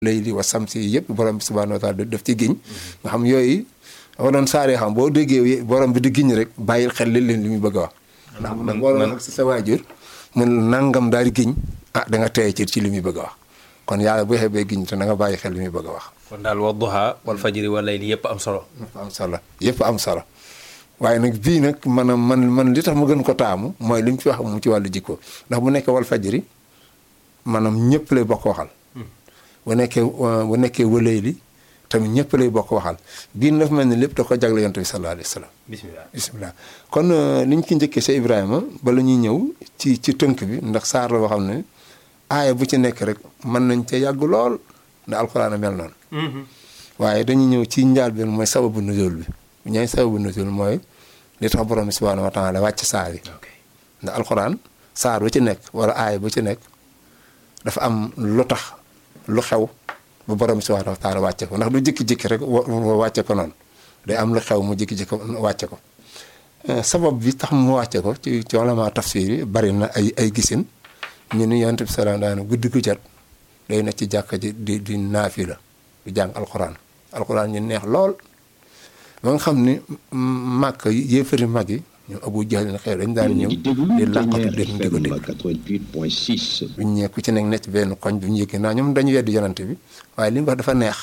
layli wa samsi yëpp borom bi subhanahu wa taala daf ci giñ nga xam yooyu dafa doon saaree xam boo déggee borom bi di giñ rek bàyyil xel li leen li muy bëgg a wax ndax ndax boo doon ak si sa waajur mun nangam daal di giñ ah da nga tey ci ci li muy bëgg a wax kon yàlla bu xebee giñ te da nga bàyyi xel li muy bëgg a wax kon daal wa duha wal fajri wal layli yëpp am solo yëpp am solo yëpp am solo waaye nag bii nag maanaam man man li tax ma gën ko taamu mooy li mu ci wax mu ci wàllu jikko ndax bu nekkee wal fajri maanaam ñëpp lay bokk waxal bu nekkee bu nekkee wëlay li tamit ñëpp lay bokk waxal bii dafa mel ni lépp da ko jagle yonent bi sallallahu alayhi wa sallam bismillah bismillah kon li ñu ci njëkkee sa Ibrahima bala ñuy ñëw ci ci tënk bi ndax saar la boo xam ne aaya bu ci nekk rek mën nañ ca yàgg lool ndax alxuraan a mel noonu waaye dañuy ñëw ci njaal bi mooy sababu nuzul bi bu ñëwee sababu nuzul mooy li tax borom bi subhanahu wa taala wàcc saar yi ndax alxuraan saar bu ci nekk wala aaya bu ci nekk dafa am lu tax lu xew ba borom bi subhanahu wa taala wàcce ko ndax du jikki-jikki rek wàcce ko noonu day am lu xew mu jikki-jikki wàcce ko sabab bi tax mu wàcce ko ci ci ulama tafsir yi bari na ay ay gisin ñu ni yonent bi salaam daana guddi gu jot day na ci jàkka ji di di naafi la di jàng alxuraan alxuraan ñu neex lool ba nga xam ni màkk yéefari mag yi ñu abu jahlin xew dañ daan ñëw di làqatu dem di ko dégg buñ ñëwee ku ci nekk nekk benn koñ bu ñu yëgee naa ñoom dañu weddi yonante bi waaye li mu wax dafa neex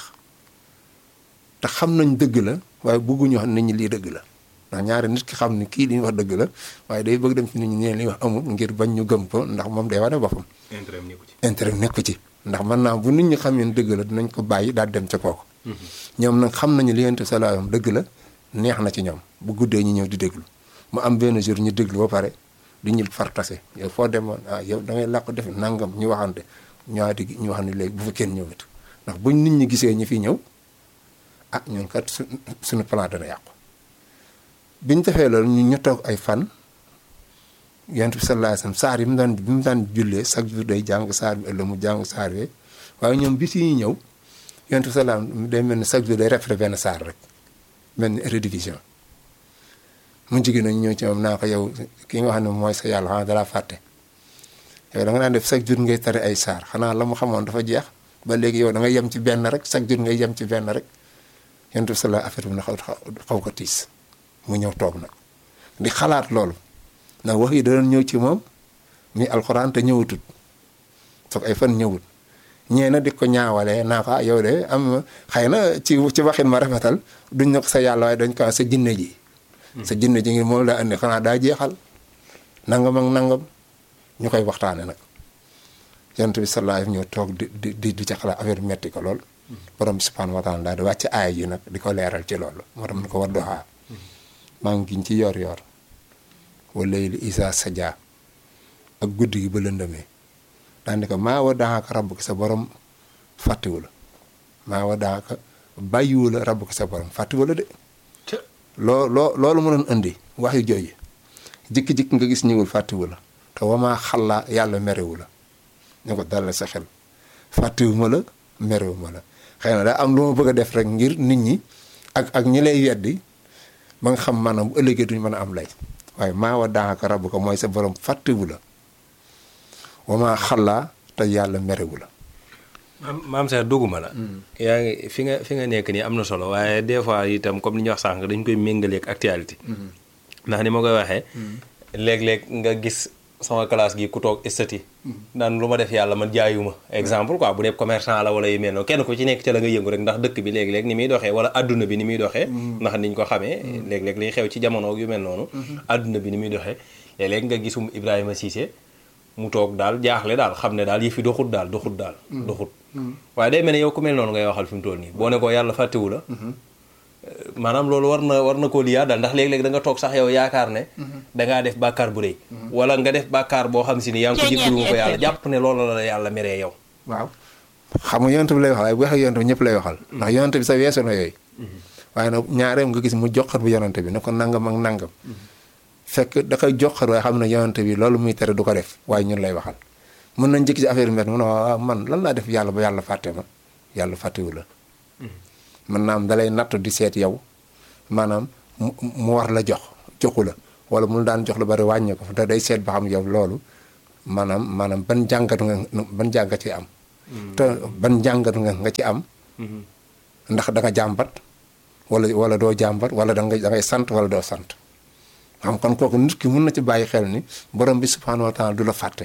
te xam nañ dëgg la waaye bëgguñu wax nit ñi lii dëgg la ndax ñaari nit ki xam ni kii li ñu wax dëgg la waaye day bëgg dem ci nit ñi ne li wax amul ngir bañ ñu gëm ko ndax moom day wane boppam intérêt nekku ci ndax mën naa bu nit ñi xam ne dëgg la dinañ ko bàyyi daal dem ca kooku ñoom nag xam nañu li yonent salaam dëgg la neex na ci ñoom bu guddee ñu ñëw di déglu mu am benn jour ñu déglu ba pare du ñu fartase yow foo demoon ah yow da ngay làq def nangam ñu waxante ñëwaati gi ñu wax ne léegi bu fa kenn ñëwati ndax buñ nit ñi gisee ñi fi ñëw ah ñun kat su suñu plan dana yàqu. biñ defee loolu ñu ñu toog ay fan yonent bi sallallahu alayhi wasallam saar yi mu daan bi mu daan jullee chaque jour day jàng saar bi ëllëg mu jàng saar bi waaye ñoom bis yi ñëw yonent bi sallallahu day mel ni chaque jour day répété benn saar rek mel ni rediffusion. mu jigéen nañu ñëw ci moom naa ko yow ki nga xam ne mooy sa yàlla xanaa dalaa fàtte yow da nga daan def chaque jour ngay tari ay saar xanaa la mu xamoon dafa jeex ba léegi yow da ngay yem ci benn rek chaque jour ngay yem ci benn rek yonent bi sala affaire bi na xaw xaw ko tiis mu ñëw toog nag di xalaat loolu ndax wax yi da doon ñëw ci moom muy alxuraan te ñëwatut foog ay fan ñëwut ñee na di ko ñaawalee naa ko yow de am xëy na ci ci waxin ma rafetal duñ ne ko sa yàlla waaye dañ ko sa jinne ji sa jinne ji ngi moom laa andi xanaa daa jeexal nangam ak nangam ñu koy waxtaane nag yonent bi sallallahu alayhi ñëw toog di di di ci xalaat affaire metti ko lool borom bi subhanahu wa taala daal di wàcc aaya yi nag di ko leeral ci loolu moo tax mu ko war doxaa maa ngi giñ ci yor yor wala li isa sadia ak guddi gi ba lëndëmee daan di ko maa wa daaka rabb ki sa borom fàttiwu la maa wa daaka bàyyiwu la rabb ki sa borom fàttiwu la de loo loo loolu mu doon indi wax yu jooju jikki-jikki nga gis ñëwul fàttiwu la te wamaa xallaa yàlla merewu la ñu ko dalal sa xel fàttiwu ma la merewu ma la xëy na daa am lu ma bëgg a def rek ngir nit ñi ak ak ñi lay weddi ba nga xam maanaam bu ëllëgee duñu mën a am lay waaye maa wa daaka rabb ko mooy sa borom fàttiwu la wamaa xallaa te yàlla merewu la maam Cheikh dugguma la. yaa ngi fi nga fi nga nekk nii am na solo waaye des fois itam comme li ñuy wax sànq dañ koy méngaleeg actualité. ndax ni ma koy waxee. léeg-léeg nga gis sama classe gi ku toog estati. naan lu ma def yàlla man jaayuma exemple quoi bu dee commerçant la wala yu mel noonu kenn ku ci nekk ca la nga yëngu rek ndax dëkk bi léeg-léeg ni muy doxee wala adduna bi ni muy doxee. ndax niñ ko xamee. léeg-léeg liy xew ci jamono yu mel noonu. adduna bi ni muy doxee léeg-léeg nga gisum Ibrahima Cissé mu toog daal jaaxle daal xam ne daal yëfi doxut daal doxut daal. doxut waaye day mel ne yow ku mel noonu ngay waxal fi mu toll nii boo ne ko yàlla fàttewu la maanaam loolu war na war na koo liyaa daal ndax léeg-léeg da nga toog sax yow yaakaar ne dangaa def bàkkaar bu rëy wala nga def bàkkaar boo xam si ni yaa ngi ko jéggalu nga ko yàlla jàpp ne loolu la yàlla meree yow waaw xam nga yonent bi lay waxal waaye bu waxee yonent bi ñëpp lay waxal ndax yonent bi sa weesu na yooyu waaye nag ñaareem nga gis mu joxar bu yonent bi ne ko nangam ak nangam fekk da koy joxar waaye xam ne yonent bi loolu muy tere du ko def waaye ñun lay waxal mën nañ jëkk ci affaire mbet mu ne waaw man lan laa def yàlla ba yàlla fàtte ma yàlla fàttewu la mën naa am dalay natt di seet yow maanaam mu war la jox joxu la wala mu daan jox lu bari wàññi ko te day seet ba xam yow loolu maanaam maanaam ban jàngat nga ban jàngat ci am te ban jàngat nga nga ci am ndax da nga jàmbat wala wala doo jàmbat wala da ngay da ngay sant wala doo sant xam kon kooku nit ki mun na ci bàyyi xel ni borom bi subhanahu wa taala du la fàtte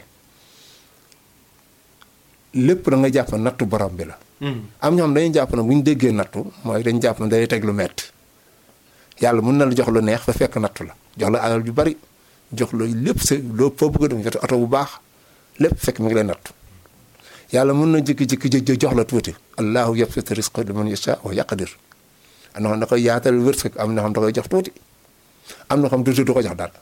lépp da nga jàpp ne nattu borom bi la am ñoo xam dañuy jàpp ne bu ñu déggee nattu mooy dañu jàpp ne day teg lu metti yàlla mun na la jox lu neex fa fekk nattu la jox la alal ju bari jox la lépp sa loo foo bëgg a dem jot oto bu baax lépp fekk mi ngi lay nattu yàlla mun na jékki-jékki jox la tuuti allahu yabsutu rizqa liman yasha wa yaqdir am na xam da koy yaatal wërsëg am na xam da koy jox tuuti am na xam tuuti du ko jox dara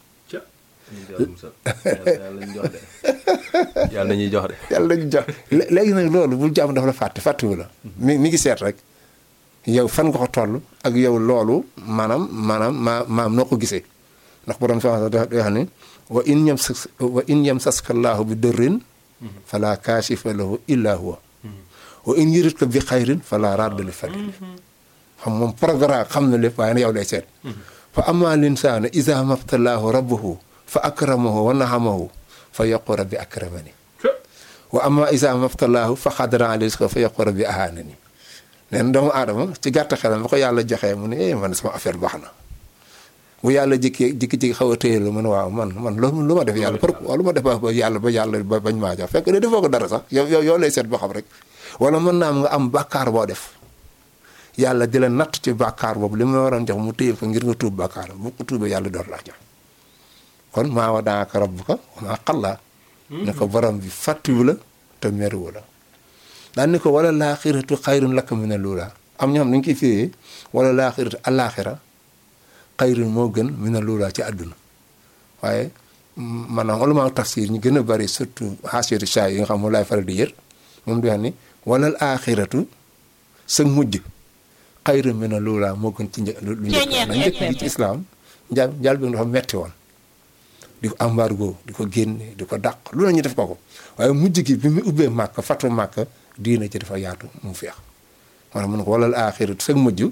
yàlla nañuy jox de. yàlla nañu jox léegi nag loolu bul jàmm dafa la fàtte fàttewu la mi mi ngi seet rek yow fan nga ko toll ak yow loolu maanaam maanaam maa maam noo ko gisee ndax borom subhanahu wa taala day wax ni wa in yam sas wa in yam saska llaahu bi dërrin fala kaashifa lahu illa huwa wa in yuridka bi xayrin fala radda li fadli xam moom programme xam na lépp waaye na yow lay seet fa amma linsaana iza mabtalaahu rabbuhu fa akramahu wa nahamahu fa yaqu rabbi akramani wa amma iza mabtalaahu fa xadara alayhi rizqa fa yaqu rabbi ahanani neen doomu aadama ci gàtt xelam ba ko yàlla joxee mu ne eh man sama affaire baax na bu yàlla jikki jikki-jikki xaw a téye la mu ne waaw man man lu lu ma def yàlla pour lu ma def ba yàlla ba yàlla ba bañ maa jox fekk de defoo ko dara sax yow yow yow lay seet boo xam rek wala mën naa am nga am bàkkaar boo def yàlla di la natt ci bàkkaar boobu li ma waroon jox mu téye ko ngir nga tuub bàkkaar bu ko tuubee yàlla door laa jox kon maa wa daaka rabbuka wa maa xallaa ne ko borom bi fàttiwu la te meruwu la daan ni ko wala laaxiratu xayrun laka mina luula am ñoo xam dañu koy firee wala laaxiratu alaaxira xayrun moo gën mina luula ci àdduna waaye maanaam ulama tafsir ñu gën a bari surtout xaasiyatu saa yi nga xam moom laay faral di yër moom di wax ni wala laaxiratu sa mujj xayrun mina luula moo gën ci një lu njëkk na njëkk bi ci islaam njaal njaal bi dafa metti woon di ko embargo di ko génne di ko dàq lu la ñu def ko ko waaye mujj gi bi mu ubbee màkk fatu màkk diina ci dafa yaatu mu feex maanaam mun ko walal aaxirat sag mujj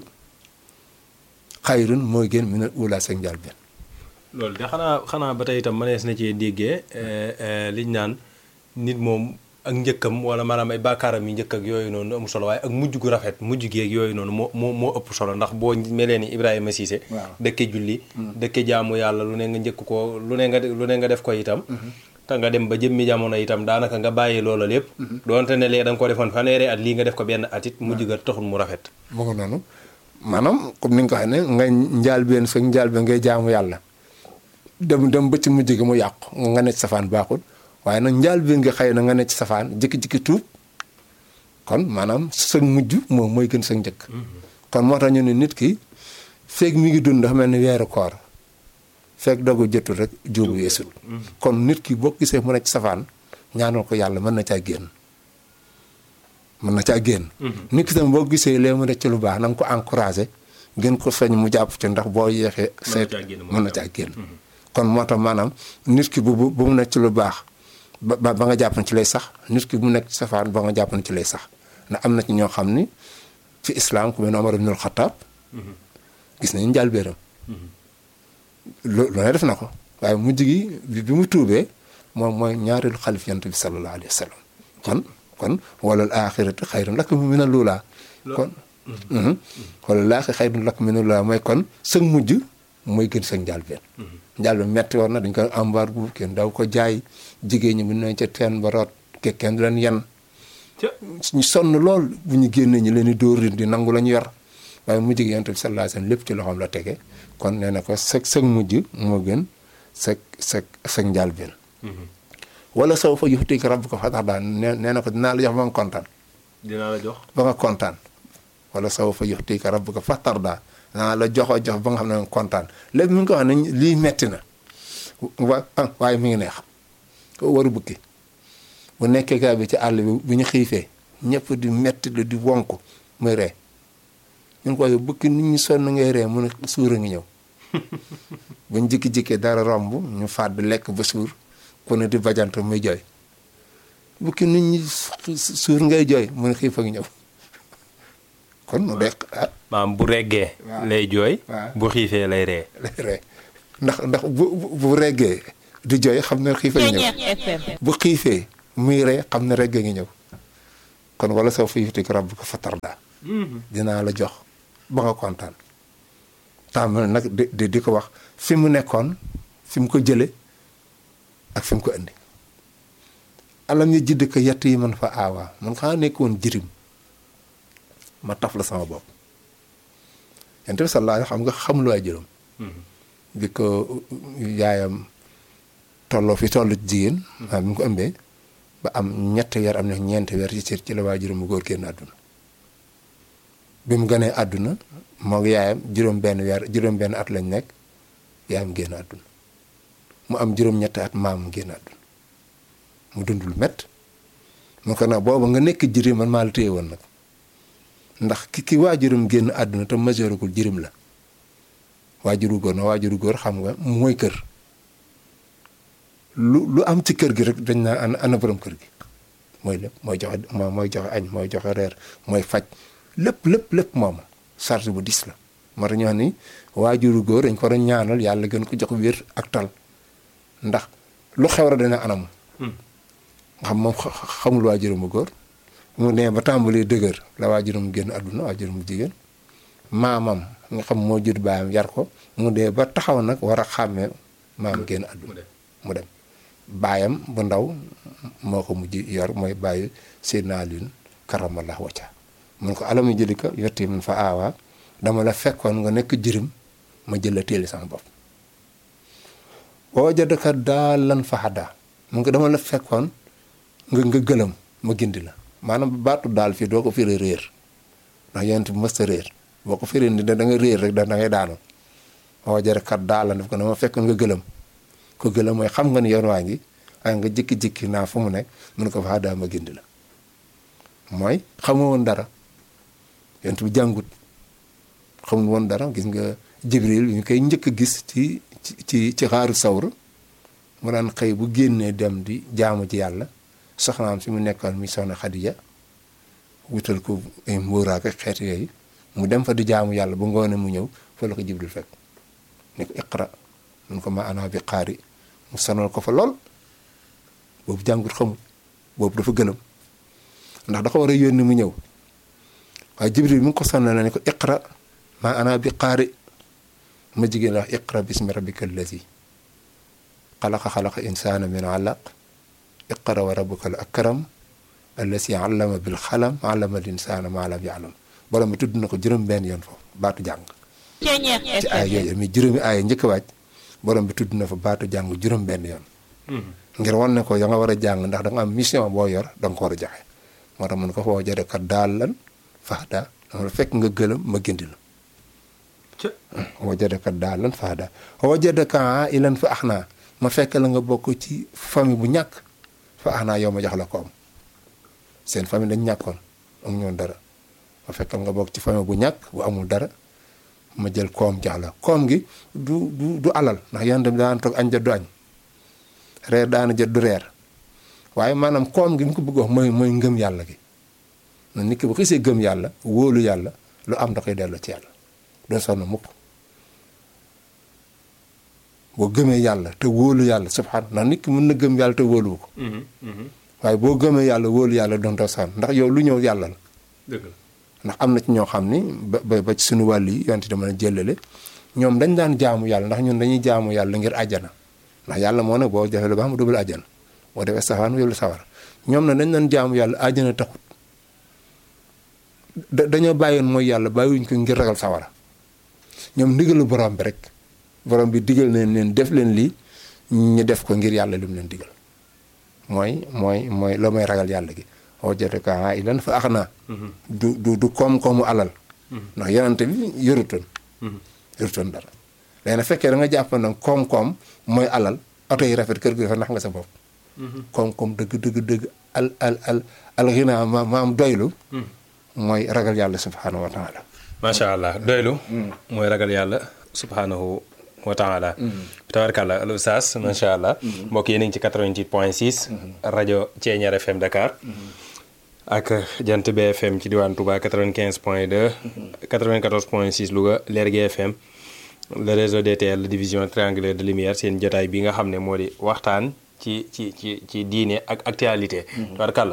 xayrun mooy gën min al ula sag njaal benn loolu de xanaa xanaa ba tey itam mënees na cee déggee liñ naan nit moom ak njëkkam wala maanaam ay bàkkaaram yi njëkk ak yooyu noonu amul solo waaye ak mujj gu rafet mujj gi ak yooyu noonu moo moo moo ëpp solo ndax boo melee ni Ibrahima Cissé dëkke julli dëkke jaamu yàlla lu ne nga njëkk ko lu ne nga lu ne nga def ko itam te nga dem ba jëmmi jamono itam daanaka nga bàyyi loola lépp doonte ne lee da nga ko defoon fanweeri at lii nga def ko benn at it mujj ga taxul mu rafet mu ngi noonu maanaam comme ni nga ko waxee ne nga njaal benn sa njaal benn ngay jaamu yàlla dem dem ba ci mujj gi mu yàqu nga ne ci safaan baaxul waaye nag njaal bi nga xëy na nga ne ci safaan jikki-jikki tuub kon maanaam sa mujj moom mooy gën sa njëkk kon moo tax ñu ne nit ki feeg mi ngi dund dafa mel ni weeru koor feeg dogu jotul rek juubu yeesul kon nit ki boo gisee mu ne ci safaan ñaanal ko yàlla mën na caa génn mën na caa génn nit ki tam boo gisee lee mu ne ci lu baax na nga ko encouragé gën ko feeñ mu jàpp ci ndax boo yeexee seet mën na caa génn kon moo tax maanaam nit ki bu bu mu nekk ci lu baax ba ba nga jàpp ne ci lay sax nit ki bu mu nekk ci safaan ba nga jàpp ne ci lay sax ndax am na ci ñoo xam ni ci islam ku mel ne Omar ibnul Xataab gis nañu njaal béeram lu lu ne def na ko waaye mujj gi bi mu tuubee moom mooy ñaareelu xalif yant bi sallallahu alayhi wa sallam kon kon walal aaxiratu xayrun laka mina luulaa kon walal laaxi xayrun laka mina luulaa mooy kon sëg mujj mooy gën sëg njaal benn njaal bi metti woon na dañ ko embargo kenn daw ko jaay jigéen ñi mun nañ ca teen ba root ke kenn du leen yan ñu sonn lool bu ñu génnee ñu leen di dóor di nangu la ñu yor waaye mujj gi yonent bi sallallahu alayhi wasallam lépp ci loxoom la tege kon nee na ko sag sag mujj moo gën sag sag sag njaal benn wala soo fa yuxtika rabbuka fatardaa nee nee na ko dinaa la jox ba nga kontaan dinaa la jox ba nga kontaan wala soo fa yuxtika rabbuka fatardaa dinaa la joxoo jox ba nga xam ne nga kontaan léegi mi ngi ko wax ne lii metti na wa waaye mi ngi neex ko waru bukki bu nekkee gaa bi ci àll bi bu ñu xiifee ñëpp di metti lu di wonk muy ree ñu ko bukki nit ñi sonn ngay ree mu ne suur a ngi ñëw buñ jikki-jikkee dara romb ñu faat bi lekk ba suur ku ne di bajant muy jooy bukki nit ñi suur ngay jooy mu ne xiif a ngi ñëw kon mu de maam bu reggee lay jooy bu xiifee lay ree lay ree ndax ndax bu bu reggee di jooy xam ne xiif a ngi ñëw bu xiifee muy ree xam ne reggee ngi ñëw kon wala soo fa yutik rabbuka fatarda dinaa la jox ba nga kontaan tàmbali nag di di ko wax fi mu nekkoon fi mu ko jële ak fi mu ko indi alam ñu jidd ko yett yi man fa aawaa man xanaa nekkoon jirim ma taf la sama bopp yonent bi sallallahu xam nga xamul waay juróom bi ko yaayam tolloo fi tollu jigéen maa bi mu ko ëmbee ba am ñetti weer am na ñeenti weer ci cër ci la waajuram mu góor génn àdduna bi mu gënee àdduna moo yaayam juróom benn weer juróom benn at lañ nekk yaayam génn àdduna mu am juróom ñetti at maam génn àdduna mu dund lu mett mu ko nag booba nga nekk jirim man maa la téye woon nag ndax ki ki waajuram génn àdduna te majeuragul jirim la waajuru góor na waajuru góor xam nga mooy kër lu lu am ci kër gi rek dañ naa ana ana borom kër gi mooy lépp mooy joxe mooy joxe añ mooy joxe reer mooy faj lépp lépp lépp moom charge bu dis la moo tax ñu wax ni waajuru góor dañ ko war a ñaanal yàlla gën ko jox wér ak tal ndax lu xew rek dana anam nga xam moom xamul waajuram bu góor mu nee ba tàmbali dëgër la waajuram génn àdduna waajuram bu jigéen maamam nga xam moo jur baayam yar ko mu dee ba taxaw nag war a xàmmee maam génn àdduna mu dem baayam bu ndaw moo ko mujj yor mooy bàyyi Seydina Alioune karamallahu wacca mun ko alamu jëli ko yotti mun fa aawaa dama la fekkoon nga nekk jirim ma jël la téeli sama bopp boo jëdka daal lan fa xaddaa mun ko dama la fekkoon nga nga gëlëm ma gindi la maanaam baatu daal fii doo ko firi réer ndax yonent bi mësta réer boo ko firi ni da nga réer rek da ngay daanu boo jëdka daal lan daf ko dama fekkoon nga gëlëm ko gëlëm mooy xam nga ni yoon waa ngi ay nga jikki-jikki naa fu mu nekk mun ko fa xaddaa ma gindi la mooy xamoo woon dara yonent bi jàngut xamul woon dara gis nga jibril ñu koy njëkk a gis ci ci ci xaaru sawr mu daan xëy bu génnee dem di jaamu ci yàlla soxnaam si mu nekkoon mi soxna xadija wutal ko ay mbóoraak xeet yooyu mu dem fa di jaamu yàlla ba ngoone mu ñëw fa la ko jibril fekk ne ko iqra mun ko ma ana bi xaari mu sonal ko fa lool boobu jàngut xamul boobu dafa gëlëm ndax da ko war a yónni mu ñëw waaye jibril mu ngi ko sonal na ne ko iqra ma ana bi xaari ma jigéen la wax iqra bismi rabbika allazi xalaqa xalaqa insana min alaq iqra wa rabbuka al akram allazi allama bil xalam allama al insana ma lam ya'lam borom bi tudd na ko juróom benn yoon foofu baatu jàng ci ay yooyu mi juróomi aaya njëkk waaj borom bi tudd na fa baatu jàng juróom benn yoon ngir wan ne ko ya nga war a jàng ndax da nga am mission boo yor da nga ko war a joxe moo tax mun ko foo jëre kat daal lan faxda dama la fekk nga gëlëm ma gindi la wajadaka daalan fahda wajadaka ilan fa axnaa ma fekk la nga bokk ci famille bu ñàkk fa axnaa yow ma jox la koom seen famille dañ ñàkkoon am ñoon dara ma fekk nga bokk ci famille bu ñàkk bu amul dara ma jël koom jox la koom gi du du du alal ndax yéen tamit daan toog añ jot du añ reer daana jot du reer waaye maanaam koom gi mu ko bëgg wax mooy mooy ngëm yàlla gi na nit ki bu xisee gëm yàlla wóolu yàlla lu am da koy delloo ci yàlla doo sonn mukk boo gëmee yàlla te wóolu yàlla subhaan ndax nit ki mën na gëm yàlla te wóoluwu ko waaye boo gëmee yàlla wóolu yàlla doon doo sonn ndax yow lu ñëw yàlla la dëgg la ndax am na ci ñoo xam ni ba ba ci suñu wàll yi yonte dama na jëlale ñoom dañ daan jaamu yàlla ndax ñun dañuy jaamu yàlla ngir àjjana ndax yàlla moo ne boo defee lu baax mu dubal àjjana boo defee safaan mu yóbbu sawar ñoom na dañ daan jaamu yàlla àjjana taxut dañoo bàyyoon mooy yàlla bàyyiwuñ ko ngir ragal sawara ñoom ndigalu borom bi rek borom bi digal leen leen def leen lii ñu def ko ngir yàlla li mu leen digal mooy mooy mooy la may ragal yàlla gi wajadaka ilan fa ax naa du du du koom-koomu alal ndax yonante bi yorutoon yorutoon dara léegi nag fekkee da nga jàpp nag koom-koom mooy alal oto yi rafet kër gi rafet ndax nga sa bopp koom-koom dëgg dëgg dëgg al al al al xinaa ma maam doylu mooy ragal yàlla subhaanahu wa taala macha allah doylu mooy ragal yàlla subhaanahu wa taala tabarkàlla al oustaz macha allah mbokk yi nañ ci 88 point 6 rajo Thiéniere FM Dakar ak jant BFM ci diwaan Touba 95 point 2 94 point 6 Louga Lergui FM le réseau DTL division triangulaire de lumière seen jotaay bi nga xam ne moo di waxtaan ci ci ci ci diine ak actualité tabarkàlla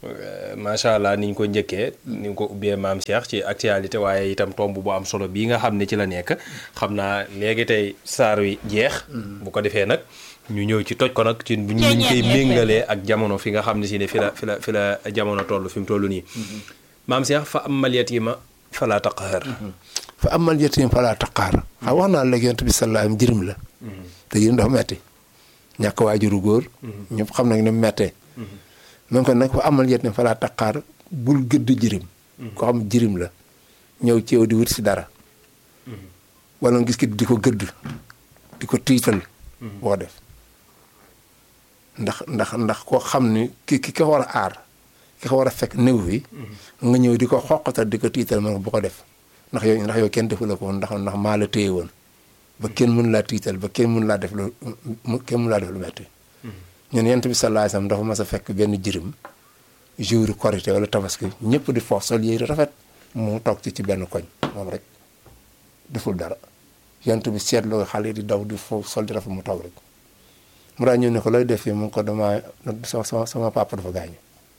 macha allah ni ñu ko njëkkee ni ñu ko ubbee maam Cheikh ci actualité waaye itam tomb bu am solo bii nga xam ne ci la nekk xam naa léegi tey saar wi jeex. bu ko defee nag ñu ñëw ci toj ko nag ci bu ñu koy méngalee ak jamono fi nga xam ne si ne fi la fi la fi la jamono toll fi mu toll nii. maam Cheikh fa amal yatiima falaa taqhar. fa amal yatiima falaa taqhar. xam wax naa léegi yonent bi sallallahu alayhi jirim la. te jirim dafa metti ñàkk waajuru góor. ñëpp xam nañ ne mu mettee. man ko nag fa amal yet ne fa laa taqaar bul gëdd jirim ko xam jirim la ñëw ci yow di wut si dara wala nga gis ki di ko gëdd di ko tiital boo def ndax ndax ndax koo xam ni ki ki ko war a aar ki ko war a fekk néew fi nga ñëw di ko xoqatal di ko tiital man bu ko def ndax yow ndax yow kenn defu la ko ndax ndax maa la téye woon ba kenn mën laa tiital ba kenn mën laa def lu kenn mën laa def lu metti ñun yent bi sallallahu alayhi wasallam dafa mas a fekk benn jirim jour korité wala tabaski ñëpp di foof sol yére rafet mu toog ci ci benn koñ moom rek deful dara yent bi seetloo xale di daw di foof sol di rafet mu toog rek mu daa ñëw ne ko looy def fii mu ko dama sama sama papa dafa gaañu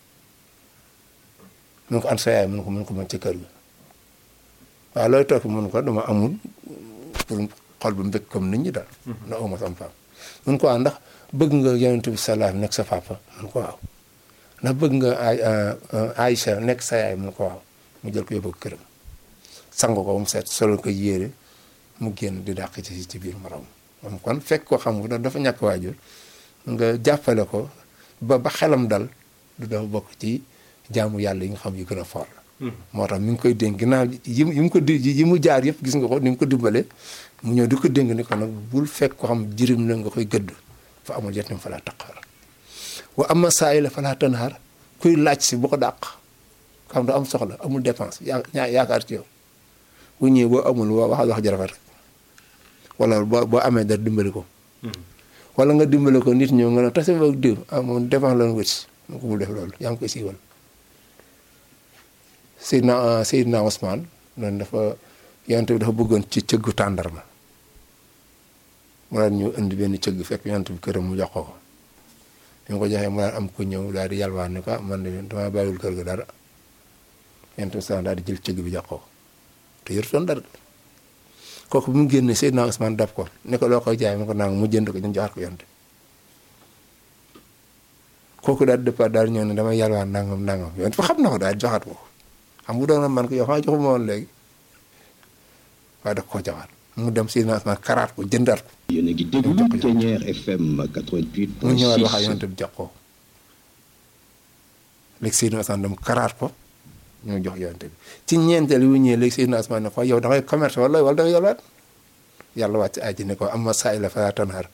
mun ko an sa yaay mun ko mun ko mën ci kër gi waaye looy toog mun ko dama amul pour xol bu mbëgg comme nit ñi daal na uma sama papa mun ko waa ndax bëgg nga yonent bi salaam nekk sa papa mun ko waaw ndax bëgg nga ay Aïcha nekk sa yaay mun ko waaw mu jël ko yóbbu ko këram sang ko mu set solo ko yére mu génn di dàq ci ci biir morom moom kon fekk ko xam nga dafa ñàkk waajur nga jàppale ko ba ba xelam dal du dafa bokk ci jaamu yàlla yi nga xam yu gën a fort la moo tax mi ngi koy dénk ginnaaw yi yi mu ko di yi mu jaar yëpp gis nga ko ni mu ko dimbale mu ñëw di ko dénk ni ko nag bul fekk ko xam jirim la nga koy gëdd fa amul yetim fa laa taqaar wa ama saa yi la fa laa tanhaar kuy laaj si bu ko dàq xam da am soxla amul dépense yaa yaakaar ci yow bu ñëwee boo amul wa wax wax jarafet rek wala boo boo amee dara dimbali ko wala nga dimbali ko nit ñëw nga ne tase boog diw ah moom dépense la wët si mu ko bul def loolu yaa ngi koy siiwal Seydina Seydina Ousmane noonu dafa yonent bi dafa bëggoon ci cëggu tàndarma mu daan ñu indi benn cëgg fekk yonent bi këram mu jox ko ko bi mu ko joxee mu daan am ku ñëw daal di yalwaan ne ko man de damaa bàyyiwul kër ga dara yonent bi sax daal di jël cëgg bi jox ko te yorutoon dara kooku bi mu génnee Seydina Ousmane dab ko ne ko loo koy jaay mu ko naan mu jënd ko ñu joxaat ko yonent kooku daal di départ daal ñëw ne damay yalwaan nangam nangam yonent fa xam na ko daal di joxaat ko xam nga doon man ko yow xanaa joxuma woon léegi waaye daf koo joxaat mu dem si naasma karaat ko jëndaat ko. yéen a ngi déglu Ténière FM 88. mu ñëwaat wax ak yonent bi jox ko léegi Seydina Ousmane dem karaat ko ñu jox yonent bi ci ñeenteel yu ñëwee léegi Seydina Ousmane ne ko yow da ngay commerce wala wala da ngay yalwaat yàlla wàcc aji ne ko amma saa'ila falaa tanhar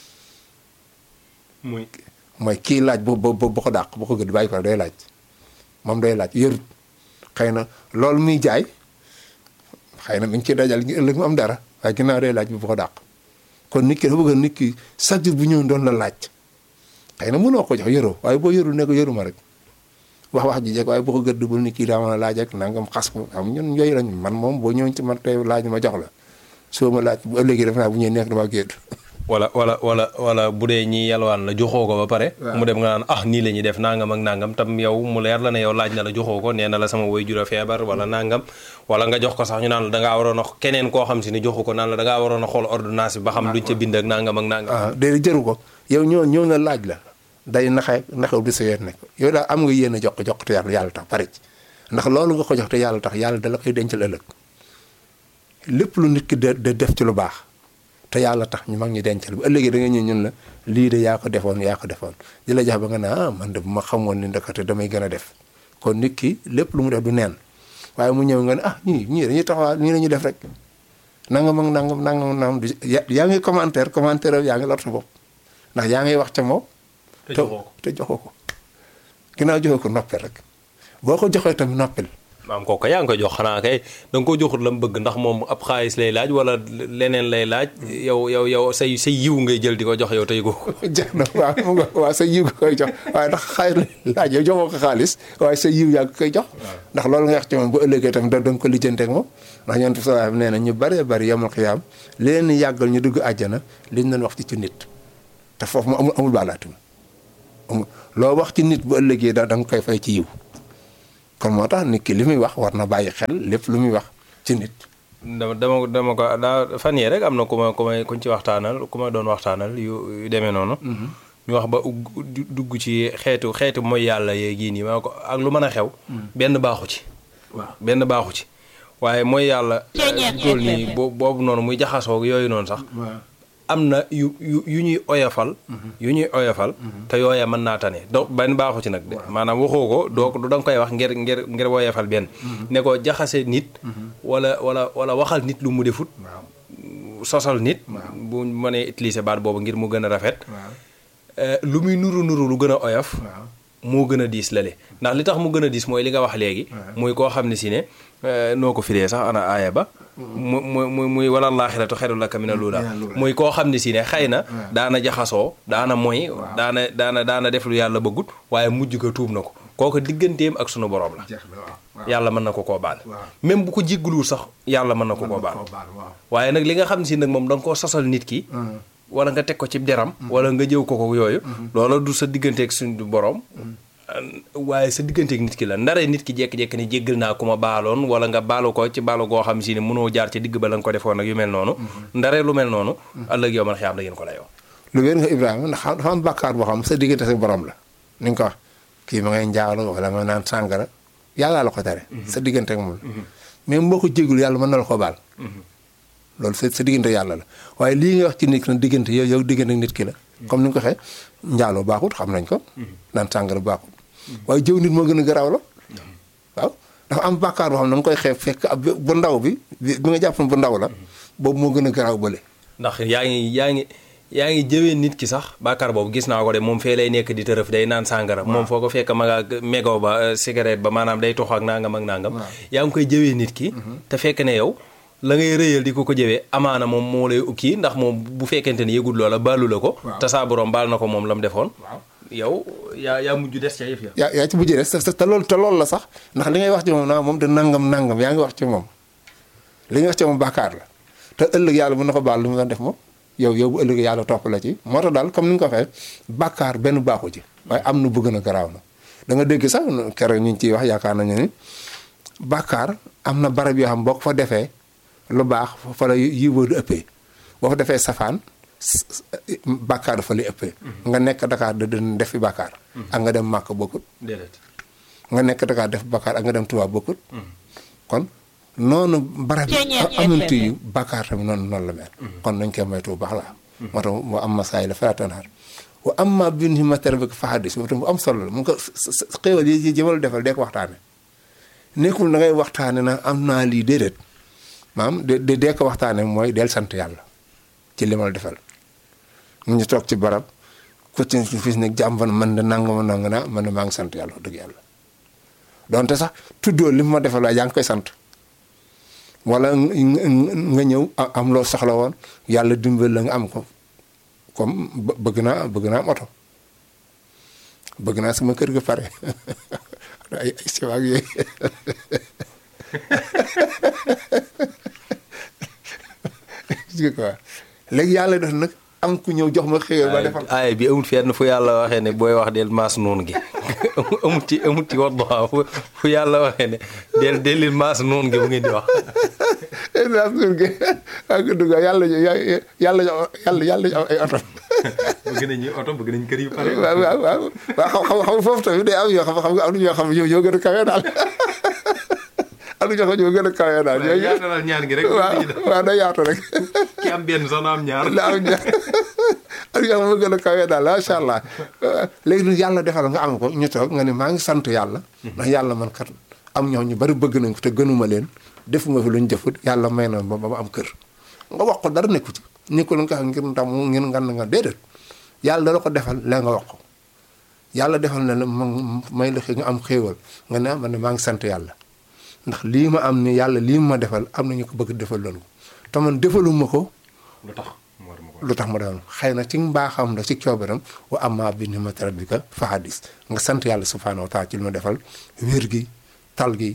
muy mooy kii laaj bu bu bu ko dàq bu ko gëdd bàyyi ko day laaj moom day laaj yorut xëy na loolu muy jaay xëy na mi ngi ciy dajal ëllëg mu am dara waaye ginnaaw day laaj bi bu ko dàq kon nit ki dafa bëgg nit ki chaque jour bu ñëw doon la laaj xëy na mënoo ko jox yoroo waaye boo yorul ne ko yoruma rek wax wax ji jekk waaye boo ko gëdd bul nit ki daa mën a laaj ak nangam xas ko xam ñun yooyu lañ man moom boo ñëw ci man tey laaj ma jox la soo ma laaj bu ëllëgee def naa bu ñëwee nekk dama gédd wala wala wala wala bu dee ñi yalwaan la joxoo ko ba pare mu dem nga naan ah nii la ñuy def nangam ak nangam tam yow mu leer la ne yow laaj na la joxoo ko nee na la sama woy jura feebar wala nangam wala nga jox ko sax ñu naan la dangaa waroon a keneen koo xam si ni joxu ko naan la dangaa waroon a xool ordonnance bi ba xam luñ ca bind ak nangam ak nangam ah déedéet jëru ko yow ñëw ñëw na laaj la day naxee naxew di sa yoon nekk yow daal am nga yéen a jox ko jox ko te yàlla yàlla tax pare ci ndax loolu nga ko jox te yàlla tax yàlla da la koy dencal ëllëg lépp lu nit ki de de def ci lu baax te yàlla tax ñu mag ñi dencal bu ëllëgee da nga ñëw ñun la lii de yaa ko defoon yaa ko defoon di la jax ba nga ne ah man de bu ma xamoon ni ndekete damay gën a def kon nit ki lépp lu mu def du neen waaye mu ñëw nga ne ah ñii ñii dañuy taxawaa nii la ñuy def rek nangam ak nangam nangam nangam yaa ngi commentaire commentaire yaa ngi lor sa bopp ndax yaa ngi wax ca moom. te joxoo ko te joxoo ko ginnaaw joxoo ko noppil rek boo ko joxee tamit noppil. maam kooku yaa ngi koy jox xanaa kay da nga ko joxut la mu bëgg ndax moom ab xaalis lay laaj wala leneen lay laaj yow yow yow say say yiw ngay jël di ko jox yow tey ko jeex na waaw mu nga waaw sa yiw nga koy jox waaye ndax xaalis lay laaj yow joxoo ko xaalis waaye sa yiw yaa ngi koy jox ndax loolu nga wax ci moom bu ëllëgee tamit da nga ko lijjanteeg moom ndax ñoom sa nee na ñu bëree bëri yamal xiyaam li leen yàggal ñu dugg àjjana liñ leen wax ci ci nit te foofu mu amul amul baalaatum loo wax ci nit bu ëllëgee da da nga koy fay ci yiw kon moo tax nit ki li muy wax war na bàyyi xel lépp lu muy wax ci nit dama dama dama ko daa fan yee rek am na ku ma ku may kuñ ci waxtaanal ku ma doon waxtaanal yu yu demee noonu. ñu wax ba ugg- du- dugg ci xeetu xeetu mooy yàlla yeegi nii ma ko ak lu mën a xew. benn baaxu ci. waaw benn baaxu ci waaye mooy yàlla. tool nii bo- boobu noonu muy jaxasoo yooyu noonu sax. waaw am na yu yu yu ñuy oyofal. yu ñuy oyofal. te yooya mën naa tane donc benn baaxu ci nag de. maanaam waxoo ko doo ko da nga koy wax ngir ngir ngir oyofal benn. ne ko jaxase nit. wala wala wala waxal nit lu mu defut. sosal nit. bu mënee utiliser baat boobu ngir mu gën a rafet. waaw Eh, lu muy nuru nuru lu gën a oyof. waaw moo gën a diis lale ndax li tax mu gën a diis mooy li nga wax léegi. muy koo xam ne si ne eh, noo ko firee sax ana aaya ba. mu mu mu muy wala laaxiratu xayrun laka mina luula muy koo xam ne si ne xëy na. daana jaxasoo daana moy. daana daana daana def lu yàlla bëggut waaye mujj ko tuub na ko kooku digganteem ak sunu borom la. jeex na waaw yàlla mën na ko koo baal. waaw. même bu ko jégguluwul sax yàlla mën na ko koo baal. waaw waaye nag li nga xam ne si nag moom da nga koo sosal nit ki. wala nga teg ko ci deram. wala nga jëw ko ko yooyu. loola du sa digganteeg suñu borom. waaye sa digganteeg nit ki la ndare nit ki jékki-jékki ne jéggal naa ku ma baaloon wala nga baalu ko ci baalu goo xam si ne mënoo jaar ci digg ba la nga ko defoon ak yu mel noonu. ndare lu mel noonu. ëllëg yow man xiyaam da ngeen ko layoo. lu wér nga Ibrahima ndax xam dafa am bàkkaar boo xam sa diggante sa borom la ni nga ko wax kii ma ngay njaalo wala ma naan sàngara yàllaa la ko tere sa diggante ak moom la mais boo ko jégul yàlla mën na la ko baal loolu sa sa diggante yàlla la waaye lii nga wax ci nit ki nag diggante yow yow diggante ak nit ki la comme ni nga ko waxee njaaloo baaxut xam nañ ko naan sàngara baaxut waaye jëw nit moo gën a garaaw la waaw dafa am bàkkaar boo xam ne da nga koy xeeb fekk ab bu ndaw bi bi bi nga jàpp ne bu ndaw la boobu moo gën a garaaw bële ndax yaa ngi yaa ngi yaa ngi jëwee nit ki sax bàkkaar boobu gis naa ko de moom fee lay nekk di tërëf day naan sàngara moom foo ko fekk ma nga mégo ba euh, cigarette ba maanaam day tox ak nangam ak nangam yaa ngi koy jëwee nit ki te fekk ne yow la ngay rëyal di ko ko jëwee amaana moom moo lay kii ndax moom bu fekkente ne yëgul loola baalu la ko Waaw. te saa borom baal na ko moom la mu defoon waaw yow yaa yaa mujj des ca yëf ya yaa yaa ci mujjee des te te loolu te loolu la sax ndax li ngay wax ci moom naa moom de nangam nangam yaa ngi wax ci moom li nga wax ci moom bàkkaar la te ëllëg yàlla mën na ko baal lu mu doon def moom yow yow bu ëllëg yàlla topp la ci moo tax daal comme ni nga ko waxee bàkkaar benn baaxu ci waaye am na bu gën a garaaw na da nga dégg sax keroog ñu ngi ciy wax yaakaar nañu ni bàkkaar am na barab yoo xam boo ko fa defee lu baax fa la yiwoo di ëppee boo fa defee safaan s- s- bàkkaar dafa lay ëppee nga nekk Dakar da da def fi bàkkaar ak nga dem màkk bokkut déedéet nga nekk Dakar def bàkkaar ak nga dem Tuubaa bokkut kon noonu barab yi amantu yu bàkkaar tamit noonu noonu la mel kon nañ koy moytu bu baax la moo tax wa am ma saay la fala tanhar wa am ma bin hi matériel bi fa hadis boobu tam bu am solo la mu ngi ko xéewal yi jëmal defal dee ko waxtaane nekkul da ngay waxtaane na am naa lii déedéet maam de de dee ko waxtaane mooy del sant yàlla ci li ma la defal mu ñu toog ci barab ku ci fis ne jàmban man de nangama nanga naa man de maa ngi sant yàlla wax dëgg yàlla donte sax tuddoo li ma defal waaye yaa ngi koy sant wala nga ñëw a- am loo soxla woon yàlla dimbal la nga am ko comme bë- bëgg naa bëgg naa am oto bëgg naa sama kër ga pare ay ay siwaag yooyu gis nga quoi léegi yàlla def nag am ku ñëw jox ma xëyal ba defal aay bi amul fenn fu yàlla waxee ne booy wax del maas noonu gi amul ci amul ci Wadduha fu fu yàlla waxee ne del del leen maas noonu gi bu ngeen di wax naa suur gi ak dugg yàlla ñu yàlla ñu yàlla yàlla ñu am ay oto bëgg nañu oto bëgg nañ kër yu pare waaw waaw waaw waaw xam xam xam foofu tamit day am yoo xam xam nga am na ñoo xam ñoo ñoo gën a kawe daal am na ñoo xam ñoo gën a kawe daal ñooñu yaatalal ñaan gi rek waaw waaw day yaatu rek ki am benn sax na am ñaar la am ñaar am ñoo xam gën a kawe daal macha allah léegi nag yàlla defal nga am ko ñu toog nga ne maa ngi sant yàlla ndax yàlla man kat am ñoo ñu bari bëgg nañ ko te gënuma leen defuma fi lu ñu jëfut yàlla may na ba ba ma am kër nga wax ko dara nekku ci nekkul nga xam ngir ndam ngir ngan nga déedéet yàlla dala ko defal la nga wax ko yàlla defal na la ma may la nga am xéewal nga ne man ne maa ngi sant yàlla ndax lii ma am ni yàlla lii ma defal am na ñu ko bëgg defal loolu te man defaluma ko lu tax mu war ma ko lu tax ma doon xëy na ci mbaaxam la ci coobaram wa amma bi ni'mati rabbika fa hadis nga sant yàlla subhaanahu wa taala ci li ma defal wér gi tal gi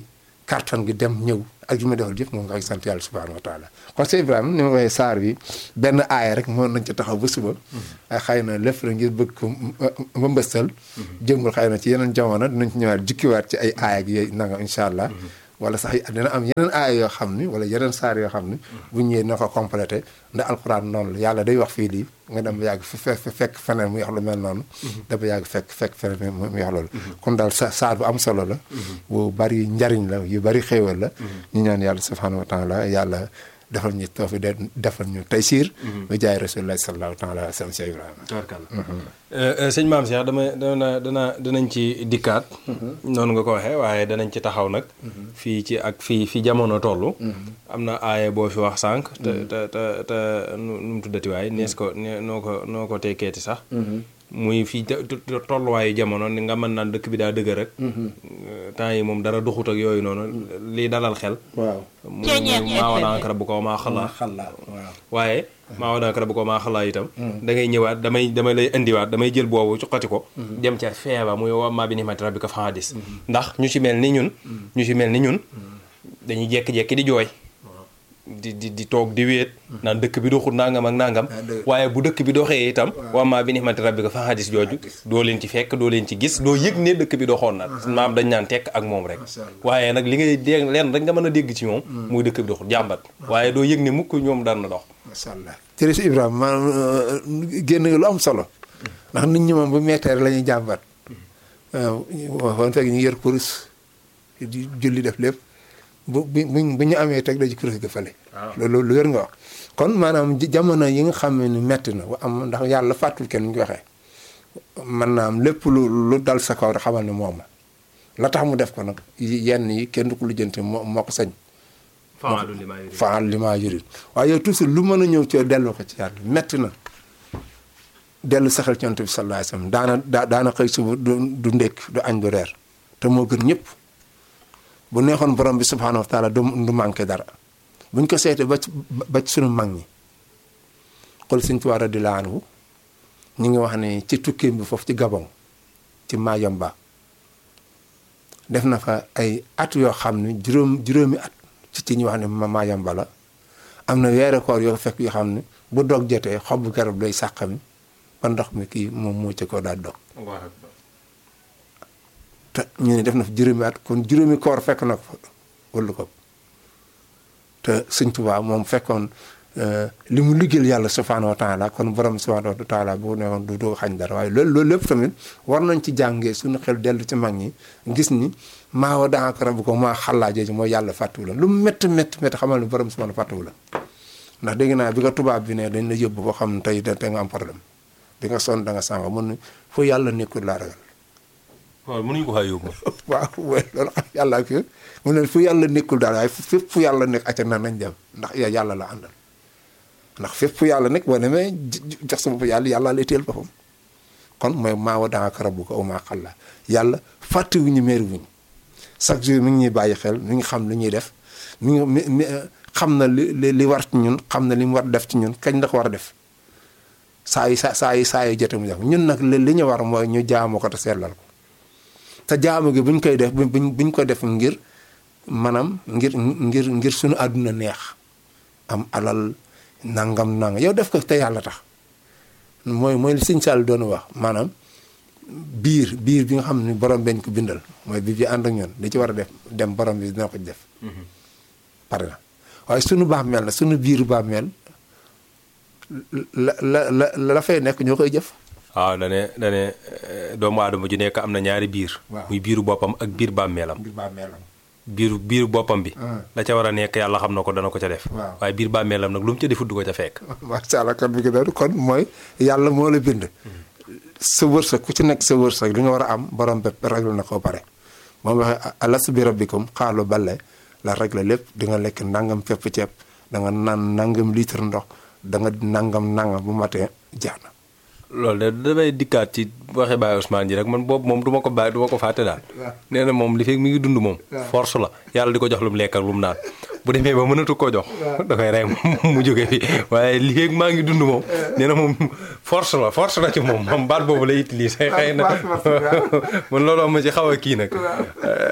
kartan gi dem ñëw ak yu ma defal jëf moom nga koy sant yàlla subhanahu wa taala kon Cheikh Ibrahima ni ma waxee saar bi benn aaya rek moo nañ ci taxaw ba suba ay xëy na lépp la ngir bëgg ko ma mbëstal jëmbul xëy na ci yeneen jamono dinañ ci ñëwaat jukkiwaat ci ay aaya ak yooyu nanga incha allah wala sax dina am yeneen aaya yoo xam ni wala yeneen saar yoo xam ni bu ñëwee na ko complété ndax alxuraan noonu la yàlla day wax fii lii nga dem ba yàgg fi fekk feneen mu wax lu mel noonu dafa yàgg fekk fekk feneen mu wax loolu kon daal sa saar bu am solo la bu bari njariñ la yu bari xéewal la ñu ñaan yàlla subhanahu wa taala yàlla defal ñu toofi de defal ñu taysiir ba jaay rasulullah sallallahu taala alayhi wa sallam si Ibrahima tubarkalla sëñ maam Cheikh dama dana dana danañ ci dikkaat noonu nga ko waxee waaye danañ ci taxaw nag fii ci ak fii fi jamono toll am na aaye boo fi wax sànq te te te te nu mu tuddati waay nees ko noo ko noo ko tekkeeti sax muy fii tolluwaayu jamono ni nga mën naan dëkk bi daa dëgg rek temps yi moom dara duxut ak yooyu noonu lii dalal xel waaw mu maa wanaakara bu ko maa xalaa waaye maa wanaakara bu ko maa xalaa itam da ngay ñëwaat damay damay lay indiwaat damay jël boobu cuqati ko dem ca feeba muy wammaa bi nimati rabbika fa hadis ndax ñu ci mel ni ñun ñu ci mel ni ñun dañuy jekki-jekki di jooy di di di toog di wéet naan dëkk bi doxul nangam ak nangam waaye bu dëkk bi doxee itam wammaa bi nimati rabbika fa hadis jooju doo leen ci fekk doo leen ci gis doo yëg ne dëkk bi doxoon na maam dañ naan tekk ak moom rek waaye nag li ngay dégg leen rek nga mën a dégg ci moom muy dëkk bi doxul jàmbat waaye doo yëg ne mukk ñoom daan na dox macha allah jërëjëf Ibrahima maanaam génn lu am solo ndax nit ñi moom bu mettee la ñuy jàmbat waaw kon fekk ñu yor kurus di julli def lépp bu bu bu ñu amee teg dañu kurus ga fële. loolu lu wér nga wax. kon maanaam jamono yi nga xam ne metti na am ndax yàlla fàttul kenn ñu waxee mën naa am lépp lu lu dal sa kaw rek xamal ne moom la tax mu def ko nag yenn yi kenn du ko lijjanti moo moo ko sañ. faalu li maa yurid faal li maa yurid waaye yow toujours lu mën a ñëw ci delloo ko ci yàlla metti na dellu saxal ci yonent bi sallallahu alayhi wasallam daana daa daana xëy suba du du ndékk du añ du reer te moo gën ñëpp bu neexoon borom bi subhaanahu wa taala du du manqué dara buñ ko seetee ba ci ba ci sunu mag ñi xool Sëñ Tuubaa radiyallaahu anhu ñu ngi wax ne ci tukkeem bi foofu ci Gabon ci Mayomba def na fa ay at yoo xam ne juróom juróomi at ci ci ñu wax ne ma Mayomba la am na weere koor yoo fekk yoo xam ne bu dog jotee xobu garab lay sàqami ba ndox mi kii moom moo ci ko daal dog te ñu ne def na fa juróomi at kon juróomi koor fekk na ko fa wala ko te Sëñ Tuubaa moom fekkoon li mu liggéeyal yàlla subhaanahu wa taala kon borom subhaanahu wa taala bu ne woon du doo xañ dara waaye loolu loolu lépp tamit war nañ ci jàngee suñu xel dellu ci mag ñi gis ni maa wa daaka rabbu ko maa xallaa jooju mooy yàlla fàttuwu la lu métti métti métti xamal ne borom subhaanahu fàttuwu la ndax dégg naa bi nga tubaab bi ne dañ la yóbbu boo xam ne tey da nga am problème bi nga sonn da nga sànga mun ne fu yàlla nekkul laa ragal waaw mënuñu ko faa yóbbu waaw loolu xam yàlla ak mu ne fu yàlla nekkul daal waaye fépp fu yàlla nekk acca na nañ dem ndax yàlla la àndal ndax fépp fu yàlla nekk boo demee jox sa bopp yàlla yàlla lay teel boppam kon mooy maa wa daaka rabbu ko aw maa xalla yàlla fàttewuñu meeri wuñu chaque jour mi ngi ñuy bàyyi xel mi ngi xam li ñuy def mi ngi mi xam na li li war ci ñun xam na li mu war def ci ñun kañ la ko war a def saa yi saa saa yi saa yi jote mu def ñun nag li li ñu war mooy ñu jaamu ko te seetlal ko te jaamu gi buñ koy def buñ buñ ko def ngir maanaam ngir ngir ngir suñu àdduna neex am alal nangam nangam yow def ko te yàlla tax mooy mooy li sëñ Sall doon wax maanaam biir biir bi nga xam ne borom beñ ko bindal mooy bi bi ànd ak ñun li ci war a def dem borom bi dina ko def. pare na waaye sunu bàmmeel na sunu biiru bàmmeel la la la la fay nekk ñoo koy jëf. waaw dane dane doomu aadama ju nekk am na ñaari biir. waaw muy biiru boppam ak biir bàmmeelam. biir bàmmeelam. biiru biiru boppam bi. la ca war a nekk yàlla xam na ko dana ko ca def. waaw waaye biir bàmmeelam nag lu mu ca defut du ko ca fekk. macha allah kon bi nga doon kon mooy yàlla moo la bind. sa wërsëg ku ci nekk sa wërsëg li nga war a am borom bépp réglé na ko pare moom waxee alastu bi rabbikum xaalu bale la réglé lépp di nga lekk nangam fépp ceeb da nga naan nangam litre ndox da nga nangam nangam bu matee jeex na. loolu de damay dikkaat ci waxe Baye Ousmane ji rek man boobu moom du ma ko bàyyi du ma ko fàtte daal. nee na moom li fekk mi ngi dund moom. force la yàlla di ko jox lu mu lekk ak lu mu naan. bu demee ba mënatu koo jox. da koy rey mu jóge fi waaye li fekk maa ngi dund moom. nee na moom force la force la ci moom moom baat boobu lay utiliser. xëy na man looloo ma ci xaw a kii nag.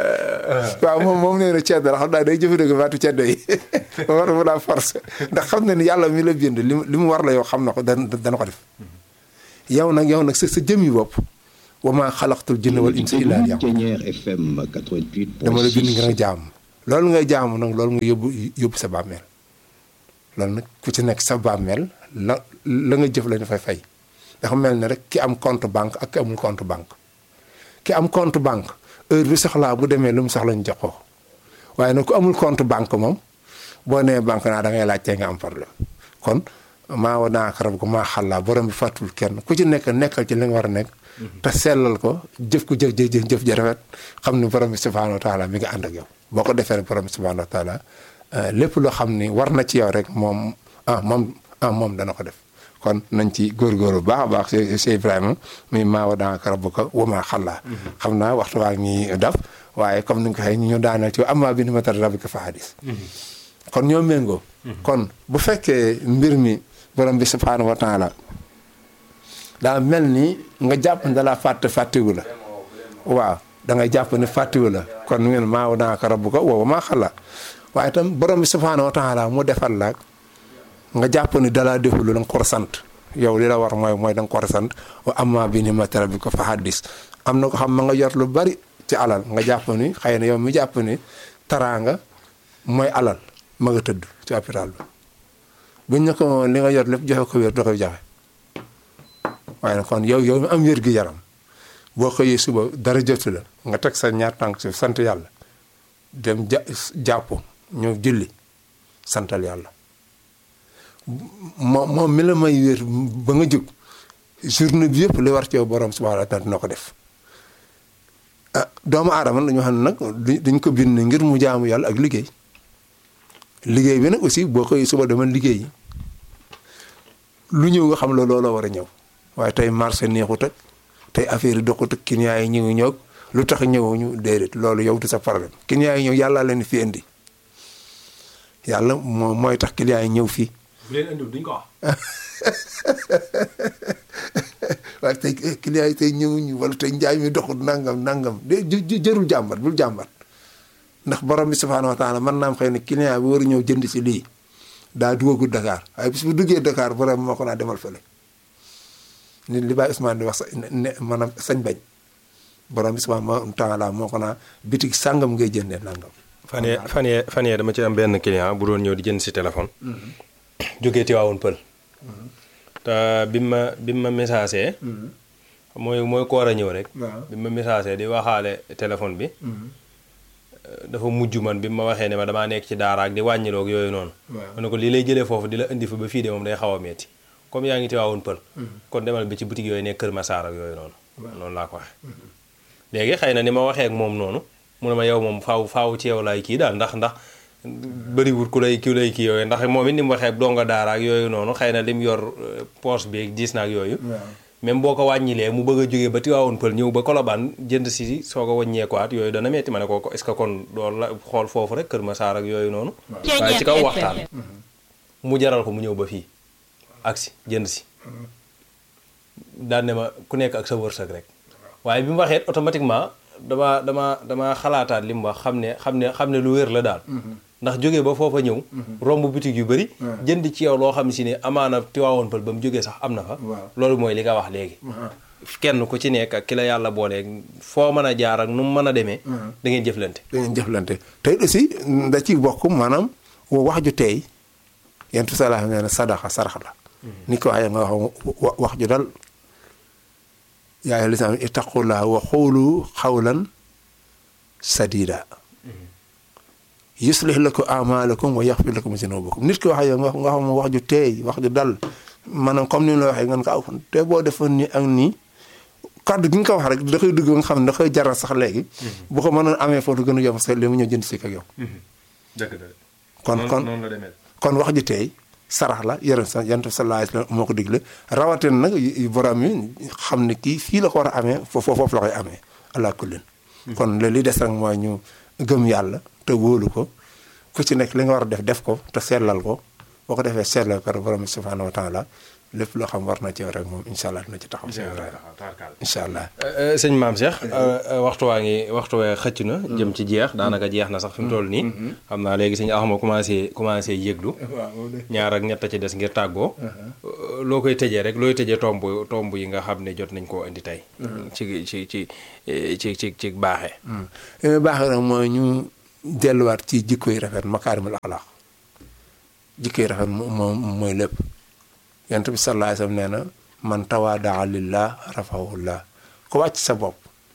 waaw moom moom nee na ceddo la xam naa day jëfandikoo baatu ceddo yi war mu daa force ndax xam na ni yàlla mi la bind li mu li mu war la yow xam na ko dana dana ko def yow nag yow nag sa sa jëmmi bopp wa maa xalaqtul jinna wal insa illa liya'budun Pionnière FM 88.6. dama la bind ngir nga jaamu loolu ngay jaamu nag loolu nga yóbbu yóbbu sa bàmmeel loolu nag ku ci nekk sa bàmmeel la la nga jëf la ñu fay fay dafa mel ne rek ki am compte banque ak ki amul compte banque ki am compte banque heure bi soxlaa bu demee lu mu soxla ñu jox ko waaye nag ku amul compte banque moom boo nee banque naa da ngay laajtee nga am problème kon maa wa naa karab ko maa xàllaa borom bi fàttul kenn ku ci nekk nekkal ci li nga war a nekk te sellal ko jëf ko jëf jëf jëf ja rafet xam ni borom bi subhaanahu wa taala mi nga ànd ak yow boo ko defee rek borom bi subhaanahu wa taala lépp loo xam ni war na ci yow rek moom ah moom ah moom dana ko def kon nañ ci góorgóorlu bu baax a baax si si Ibrahima muy maa wa daanaka rabbuka wa maa xallaa xam naa waxtu waa ngi daf waaye comme ni nga ko waxee ñu daaneel ci amma bi ni'mati rabbika fa hadis kon ñoo méngoo kon bu fekkee mbir mi borom bi subhaanahu wa taala daa mel ni nga jàpp ne dalaa fàtte fàttiwu la waaw da ngay jàpp ne fàttiwu la kon ngeen maa wa daanaka rabbuka wa maa xallaa waaye itam borom bi subhaanahu wa taala mu defal la nga jàpp ni dalaa deful la nga ko war a sant yow li la war mooy mooy da nga ko war a sant wa amma bi ni'mati rabbika fa haddis am na ko xam ma nga jot lu bari ci alal nga jàpp ni xëy na yow mi jàpp ni taraanga mooy alal ma nga tëdd ci hôpital bi buñ ne ko li nga jot lépp joxe ko wér da koy joxe waaye nag kon yow yow mi am wér gi yaram boo xëyee suba dara jotu la nga teg sa ñaar tànk si sant yàlla dem ja jàpp ñëw julli santal yàlla moom moom mi la may wér ba nga jóg journée bi yëpp li war ci yow borom subhanahu wa taala dina ko def ah doomu aadama dañoo xam ne nag dañ ko bind ngir mu jaamu yàlla ak liggéey liggéey bi nag aussi boo koy suba dama liggéey lu ñëw nga xam la looloo war a ñëw waaye tey marché neexut ak tey affaire yi doxut ak client yi ñëw ñëw lu tax ñëwuñu déedéet loolu yow du sa problème client yi ñëw yàlla leen fi indi yàlla moo mooy tax client yi ñëw fii. bu leen indiwul duñ ko wax. waaye tey client yi tey ñëwuñu wala tey njaay mi doxul nangam nangam de jërul jàmbat bul jàmbat ndax borom bi subhaanahu wa taala mën naa am xëy na client bi war a ñëw jënd si lii daa duggagul Dakar waaye bis bu duggee Dakar borom bi moo ko naa demal fële nit li Baye Ousmane di wax sa ne maanaam sañ bañ borom bi subhaanahu wa taala moo ko naa bitig sàngam ngay jëndee nangam. fan yee fan yee fan yee dama ci am benn client bu doon ñëw di jënd si téléphone. jógee Tiwaawoon Pël. te bi ma bi ma messagé. mooy mooy ko war a ñëw rek. bi ma messagé di waxaale téléphone bi. dafa mujj man bi ma waxee ne ma damaa nekk ci daara ak di wàññiloog yooyu noonu. ma ne ko lii lay jëlee foofu di la indi fi ba fii de moom day xaw a metti comme yaa ngi Tiwaawoon Pël. kon demal bi ci boutique yooyu nekk Kër Massar ak yooyu noonu. noonu laa ko waxee. léegi xëy na ni ma waxee ak moom noonu. mu ne ma yow moom faaw faaw ci yow laay kii daal ndax ndax bëriwul ku lay ku lay kii yooyu ndax moom it ni mu waxee ak donga daara ak yooyu noonu xëy na lim yor poche bi ak diis na ak yooyu. même boo ko wàññilee mu bëgg a jógee ba Tiwaawoon Pël ñëw ba Colobane jënd si soo ko wàññeekuwaat yooyu dana metti ma ne ko est-ce que kon doon la xool foofu rek Kër Massar ak yooyu noonu. waaye ci kaw waxtaan. mu jaral ko mu ñëw ba fii agsi jënd si. daan ne ma ku nekk ak sa wërsëg rek. waaye bi mu waxee automatiquement. dama dama dama xalaataat li mu wax xam ne xam ne xam ne lu wér la daal ndax jógee ba foofa ñëw romb boutique yu bëri jënd ci yow loo xam si ne amaana Tiwaawoon Pël ba mu jógee sax am na fa loolu mooy li nga wax léegi kenn ku ci nekk ak ki la yàlla booleeg foo mën a jaar ak nu mu mën a demee da ngeen jëflante da ngeen jëflante tey aussi da ci bokk maanaam wax ju teey yentu salaa nee na sadaxa sarax la ni ko waxee nga wax wax ju dal yaa ayyuhal lazina aamanu ittaqullaaha wa quulu qawlan sadiida yuslih lakum a'maalakum wa yaghfir lakum zunuubakum nit ki wax yow nga nga xam wax ju teey wax ju dal maanaam comme ni la waxee nga ne ko aw te boo defoon nii ak nii kàddu gi nga ko wax rek da koy dugg nga xam ne da koy jaral sax léegi. bu ko mënoon amee foofu gën a yomb sax li mu ñëw jënd si ak yow. dëgg la kon kon noonu la demee. kon wax ji teey sarax la yërëm sa yonent bi sallallahu alayhi wa sallam moo ko digle rawatina nag borom yi xam ne kii fii la ko war a amee foofu foofu la koy amee allah kullin kon li li des rek mooy ñu gëm yàlla te wóolu ko ku ci nekk li nga war a def def ko te seetlal ko boo ko defee seetlal par borom bi subhanahu wa taala lépp loo xam war na ci rek moom incha allah dina ci taxaw Cheikh Ibrahima incha allah sëñ maam Cheikh waxtu waa ngi waxtu waa xëcc na jëm ci jeex daanaka jeex na sax fi mu toll nii xam naa léegi sëñ Axma commencé commencé yëglu ñaar ak ñett ci des ngir tàggoo loo koy tëjee rek looy tëjee tomb tomb yi nga xam ne jot nañ koo indi tey ci ci ci ci ci ci baaxee li muy baaxee nag mooy ñu delluwaat ci jikko yi rafet makaarimul axlaaq jikko yi rafet moom mooy lépp yonent bi sallallahu alayhi wasallam nee na man tawaadaa lillah rafahullah ko wàcc sa bopp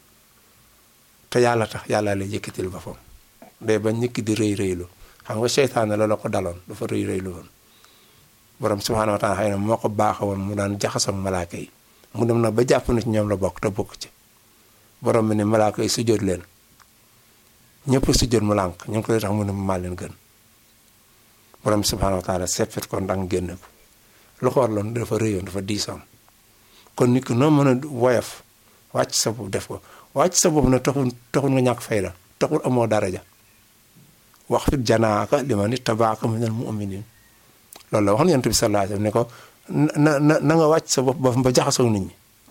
te yàlla tax yàlla lay yëkkatil boppam day ba ñëkk di rëy rëylu xam nga seytaane la la ko daloon dafa rëy rëylu woon borom subhaanahu wa taala xëy na moo ko baaxa woon mu daan jaxasoo ak malaaka yi mu dem na ba jàpp na ci ñoom la bokk te bokk ci borom bi ne malaaka yi sujjóot leen ñëpp sujjóot mu lànk ñu ngi ko lay tax mu ne maa leen gën borom bi subhaanahu wa taala seppit ko ndang génn ko lu ko warloon dafa rëyoon dafa diisoon kon nit ki noo mën a woyof wàcc sa bopp def ko wàcc sa bopp nag taxul taxul nga ñàkk fayda taxul amoo daraja wax fit janaaka liman ittabaaka minal mu'minin loolu la wax na yonent bi sallallahu alayhi wasallam ne ko na na na nga wàcc sa bopp ba ba jaxasoo nit ñi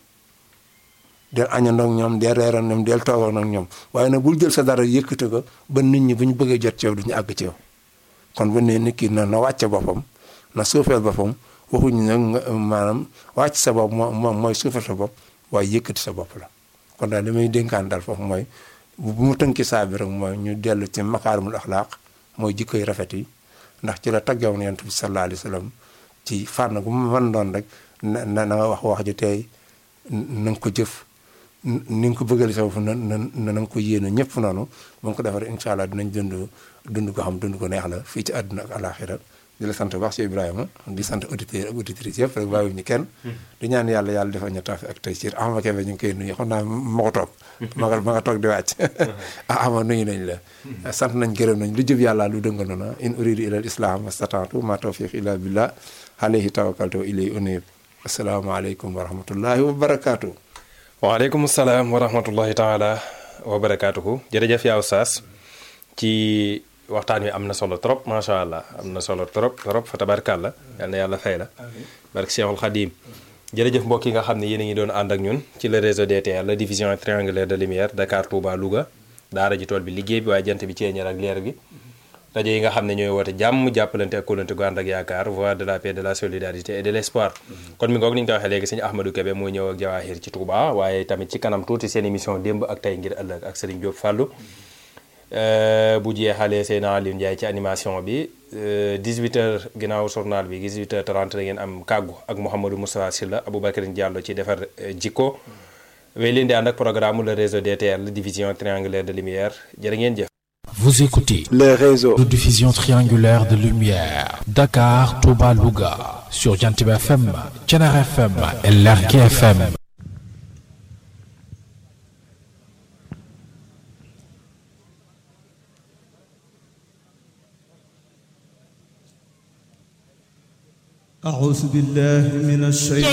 del añandoog ñoom del reeroon ñoom del toogoon ak ñoom waaye nag bul jël sa dara yëkkati ko ba nit ñi bu ñu bëggee jot ci yow du ñu àgg ci yow kon bu ne nit ki na na wàcce boppam na suufeel boppam waxuñu nag nga maanaam wàcc sa bopp moo moom mooy suufeel sa bopp waaye yëkkati sa bopp la kon daal li may dénkaan daal foofu mooy bu mu tënki saa bi rek mooy ñu dellu ci makaarimul axlaaq mooy jikkoy rafet yi ndax ci la taggawoon yonent bi sallallahu alayhi wa sallam ci fànn gu mu mën doon rek na na nga wax wax ju tey na nga ko jëf ni nga ko bëggal sa bopp na na na nga ko yéene ñëpp noonu ba nga ko defar incha allah dinañ dund dund ko xam dund ko neex la fii ci àdduna ak alaxira di la sant baax ci Ibrahima di sant auditeurs ak auditrices yëpp rek bàyyiwuñu kenn di ñaan yàlla yàlla defal ñu tawfiq ak tey ci Ahma Kébé ñu ngi koy nuyu xam naa ma ko toog ma nga ma nga toog di wàcc ah ama nuyu nañ la sant nañ gërëm nañ lu jëb yàlla lu dënga noona in uridu ila al islam astata'tu ma tawfiq illa billah alayhi tawakkaltu wa ilayhi unib asalaamaaleykum wa rahmatullahi wa barakaatu waaleykum salaam wa rahmatullahi taala wa barakaatuhu jërëjëf yaa Oustaz ci waxtaan wi am na solo trop macha allah am na solo trop trop fa tabarkàlla yal na yàlla fay la barke Cheikhul Khadim jërëjëf mbokk yi nga xam ne yéen a ngi doon ànd ak ñun ci le réseau DTL la division triangulaire de lumière Dakar Touba Louga daara ji tool bi liggéey bi waaye jant bi ceeñeer ak leer gi rajo yi nga xam ne ñooy woote jàmm jàppalante ak kóolante gu ànd ak yaakaar voix de la paix de la solidarité et de l' espoir kon mi ngoog ni ñu ko waxee léegi sëñ Ahmadou Kébé mooy ñëw ak Jawahir ci Touba waaye tamit ci kanam tuuti seen émission démb ak tey ngir ëllëg ak Serigne Diop Fallou bu jeexalee seen Aliou Ndiaye ci animation bi 18h ginnaaw journal bi 18h30 da ngeen am kàggu ak Mouhamadou Moustapha Sylla Aboubacar Diallo ci defar jikko wéy leen di ànd ak programme le réseau DTL division triangulaire de lumière jërë ngeen jëf. Vous écoutez le réseau de diffusion triangulaire de lumière Dakar, Touba, Louga sur Jantib FM, Thiénare FM et Lergui FM. أعوذ بالله من الشيطان